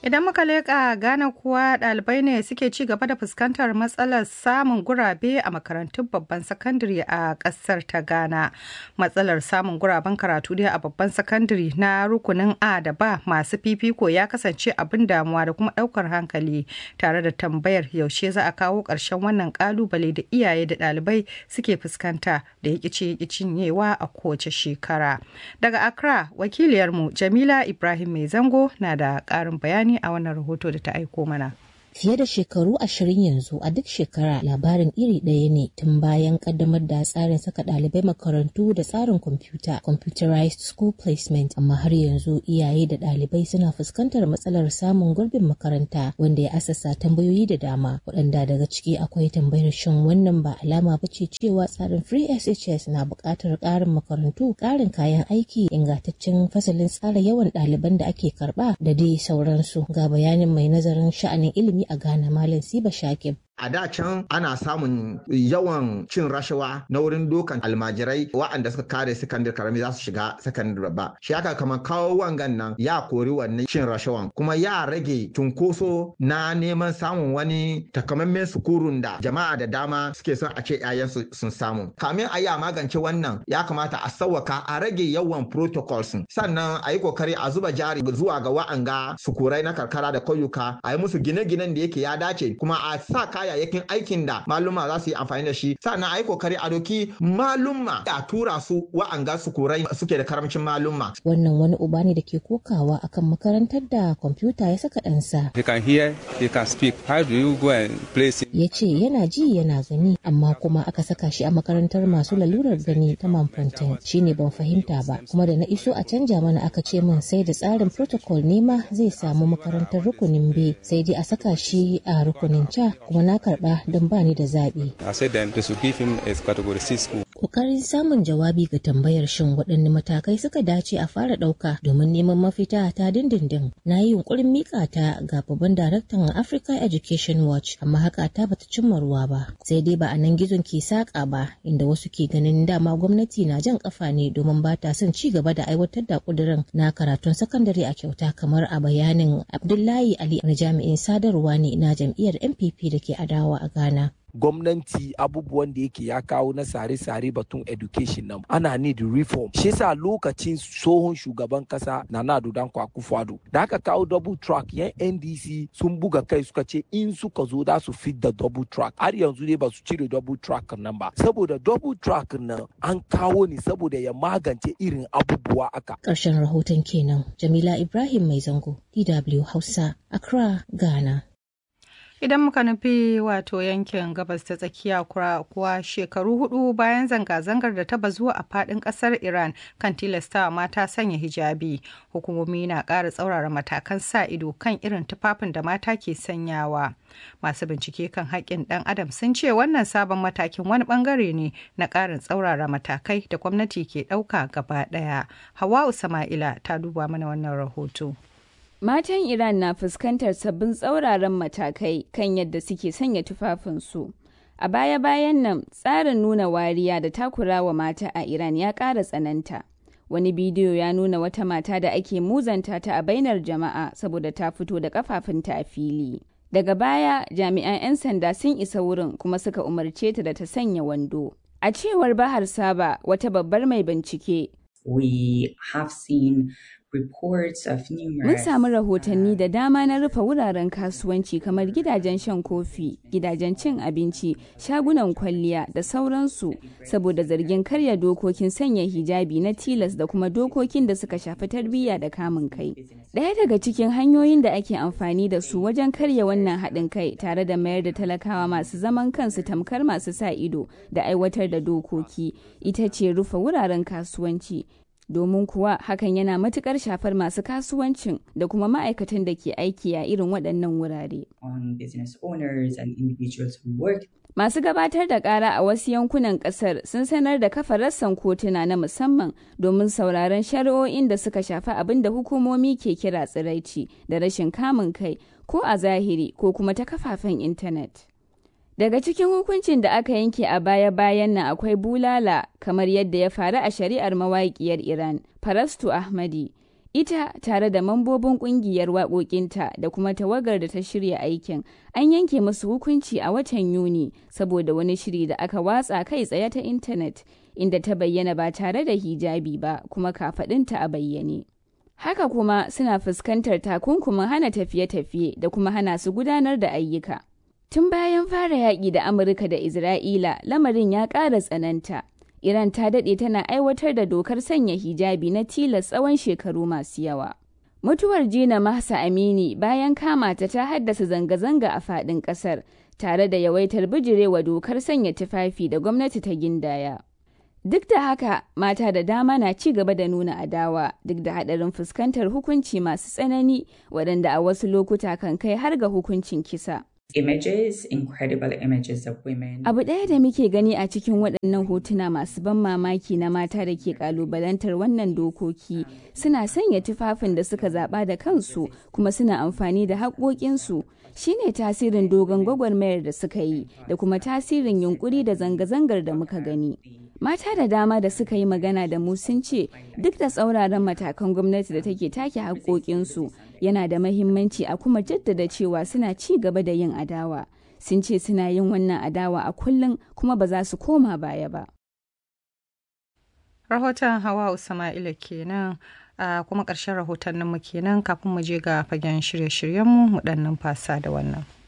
Idan muka leƙa Ghana kuwa ɗalibai ne suke ci gaba da fuskantar matsalar samun gurabe a makarantun babban sakandare a ƙasar ta Ghana. Matsalar samun guraben karatu dai a babban sakandare na rukunin A da ba masu fifiko ya kasance abin damuwa da kuma ɗaukar hankali tare da tambayar yaushe za a kawo ƙarshen wannan ƙalubale da iyaye da ɗalibai suke fuskanta da ya ƙici cinyewa a kowace shekara. Daga Accra, wakiliyarmu Jamila Ibrahim Mai Zango na da ƙarin bayani a wannan rahoto da ta aiko mana. Fiye da shekaru ashirin yanzu a duk shekara labarin iri ɗaya ne tun bayan kaddamar da tsarin saka ɗalibai makarantu da tsarin kwamfuta computerized school placement amma har yanzu iyaye da ɗalibai suna fuskantar matsalar samun gurbin makaranta wanda ya asasa tambayoyi da dama waɗanda daga ciki akwai tambayar shin wannan ba alama ba ce cewa tsarin free SHS na buƙatar ƙarin makarantu ƙarin kayan aiki ingantaccen fasalin tsara yawan ɗaliban da ake karɓa da dai sauransu ga bayanin mai nazarin sha'anin ilimi a Ghana Malam Siba Shakib. A da can ana samun yawan cin rashawa na wurin dokan almajirai waɗanda suka kare sakandare karami za su shiga sakandare ba. Shi aka kamar kawo wangan nan ya kori wannan cin rashawan kuma ya rage cunkoso na neman samun wani takamaiman sukurun da jama'a da dama suke son a ce 'ya'yansu sun samu. Kamin a yi a magance wannan ya kamata a sauwaka a rage yawan protocols sannan a yi kokari a zuba jari zuwa ga wa'anga sukurai na karkara da kauyuka a yi musu gine-ginen da yake ya dace kuma a sa kayayyakin aikin da maluma za su yi amfani da shi sannan a yi kokari a doki maluma a tura su wa'anga su kurai suke da karamcin maluma. Wannan wani uba ne da ke kokawa akan makarantar da kwamfuta ya saka ɗansa. He can hear, he can speak. How do you go and place Ya ce yana ji yana gani amma kuma aka saka shi a makarantar masu lalurar gani ta Manfontaine shi ne ban fahimta ba kuma da na iso a canja mana aka ce min sai da tsarin protocol ne ma zai samu makarantar rukunin B sai dai a saka shi a rukunin ca kuma na karba don bani da zaɓi. I said then they should give him a category C school. Kokarin samun jawabi ga tambayar shin waɗanne matakai suka dace a fara ɗauka domin neman mafita ta dindindin. Na yi yunkurin mika ta ga babban daraktan Africa Education Watch amma haka ta bata cimma ruwa ba. Sai dai ba a nan gizon ke saƙa ba inda wasu ke ganin dama gwamnati na jan ƙafa ne domin ba ta son ci gaba da aiwatar da ƙudurin na karatun sakandare a kyauta kamar a bayanin Abdullahi Ali na jami'in sadarwa ne na jam'iyyar NPP da ke adawa a Ghana. gwamnati abubuwan da yake ya kawo na sare-sare batun education nan ana need reform shi yasa lokacin tsohon shugaban kasa na nado dan kwakufuado da aka kawo double track yan ndc sun buga kai suka ce in suka zo da su fit da double track har yanzu ne ba su cire double track nan ba saboda double track nan an kawo ne saboda ya magance irin abubuwa aka Ƙarshen rahoton kenan Jamila Ibrahim Mai Zango DW Hausa Accra Ghana. Idan muka nufi wato yankin gabas ta tsakiya kuwa shekaru hudu bayan zanga-zangar da ta bazu a fadin kasar Iran kan tilastawa mata sanya hijabi, hukumomi na ƙara tsaurara matakan sa ido kan irin tufafin da mata ke sanyawa. Masu bincike kan haƙƙin ɗan adam sun ce wannan sabon matakin wani ɓangare ne na ƙarin tsaurara matakai da gwamnati ke ɗauka gaba ɗaya. Hawa'u Sama'ila ta duba mana wannan rahoto. Matan Iran na fuskantar sabbin tsauraran matakai kan yadda suke sanya tufafinsu. A baya-bayan nan, tsarin nuna wariya da takurawa mata a Iran ya ƙara tsananta. Wani bidiyo ya nuna wata mata da ake muzanta ta a bainar jama'a saboda ta fito da kafafunta a fili. Daga baya, jami'an 'yan sanda sun isa wurin kuma suka umarce ta da ta sanya wando. A cewar Bahar Saba, wata babbar mai bincike, We have seen reports of Mun numerous samu rahotanni da dama na rufe wuraren kasuwanci kamar gidajen shan kofi, gidajen cin abinci, shagunan kwalliya da sauransu saboda zargin karya dokokin sanya hijabi na tilas da kuma dokokin da suka shafi tarbiyya da kamun kai. Ɗaya daga cikin hanyoyin da ake amfani da su wajen karya wannan haɗin kai tare da mayar da talakawa masu zaman kansu tamkar masu sa ido da aiwatar da dokoki ita ce rufe wuraren kasuwanci. domin kuwa hakan yana matukar shafar masu kasuwancin da kuma ma'aikatan da ke aiki a irin waɗannan wurare. on business owners and individuals who work Masu gabatar da ƙara a wasu yankunan ƙasar sun sanar da kafa rassan kotuna na musamman domin sauraron shari'o'in da suka shafi abin da hukumomi ke kira tsiraici da rashin kamun kai ko a zahiri ko kuma ta kafafen intanet. Daga cikin hukuncin da aka yanke a baya-bayan nan akwai bulala kamar yadda ya faru a shari'ar mawaƙiyar Iran, Farastu Ahmadi, ita tare da mambobin kungiyar waƙoƙinta da kuma tawagar da ta shirya aikin an yanke musu hukunci a watan yuni saboda wani shiri da aka watsa kai tsaye ta intanet inda ta bayyana ba tare da hijabi ba kuma kafaɗinta a bayyane haka kuma suna fuskantar takunkumin hana tafiye-tafiye da kuma hana su gudanar da ayyuka tun bayan fara yaƙi da amurka da isra'ila lamarin ya ƙara tsananta Iran ta daɗe tana aiwatar da dokar sanya hijabi na tilas tsawon shekaru masu yawa. Mutuwar Jina Mahsa Amini bayan kama ta ta haddasa zanga-zanga a faɗin ƙasar tare da yawaitar bijirewa dokar sanya tufafi da gwamnati ta gindaya. Duk da haka, mata da dama na ci gaba da nuna adawa duk da haɗarin fuskantar hukunci masu tsanani waɗanda a wasu lokuta kan kai har ga hukuncin kisa. images, incredible images of women. Abu ɗaya da muke gani a cikin waɗannan hotuna masu ban mamaki na mata da ke ƙalubalantar wannan dokoki suna sanya tufafin da suka zaɓa da kansu kuma suna amfani da haƙoƙinsu shine tasirin dogon gwagwarmayar da suka yi da kuma tasirin yunƙuri da zanga-zangar da muka gani. Mata da dama da suka yi magana da mu sun ce duk da tsauraran matakan gwamnati da take take haƙoƙinsu yana da mahimmanci a kuma jaddada cewa suna ci gaba da yin adawa. Sun ce suna yin wannan adawa a kullum kuma ba za su koma baya ba. Rahoton Hawa Usama'ila kenan a kuma ƙarshen rahotanninmu kenan kafin mu je ga fagen shirye-shiryenmu mu ɗan numfasa da wannan.